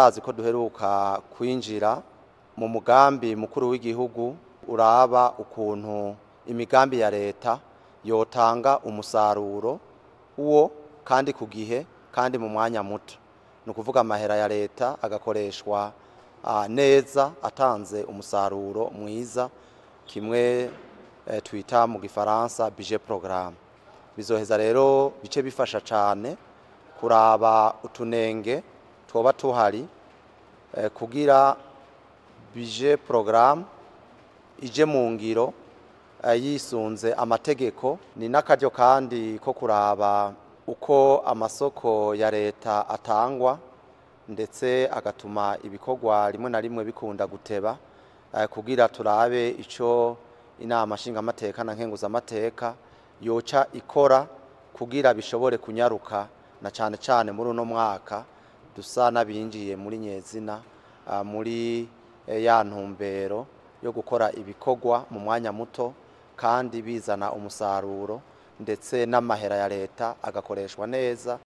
murazi ko duheruka kwinjira mu mugambi mukuru w'igihugu uraba ukuntu imigambi ya leta yotanga umusaruro uwo kandi ku gihe kandi mu mwanya muto ni ukuvuga amahera ya leta agakoreshwa ah, neza atanze umusaruro mwiza kimwe eh, twita mu gifaransa budget programme bizoheza rero bice bifasha cyane kuraba utunenge twoba tuhari eh, kugira budget programme ije mu ngiro eh, yisunze amategeko ni n'akaryo kandi ko kuraba uko amasoko ya leta atangwa ndetse agatuma ibikorwa rimwe na rimwe bikunda guteba eh, kugira turabe ico inama nshingamateka na nkenguzamateka yoca ikora kugira bishobore kunyaruka na cane cane muri uno mwaka dusa n'abinjiye muri nyezina ah, muri eh, ya ntumbero yo gukora ibikorwa mu mwanya muto kandi bizana umusaruro ndetse n'amahera ya leta agakoreshwa neza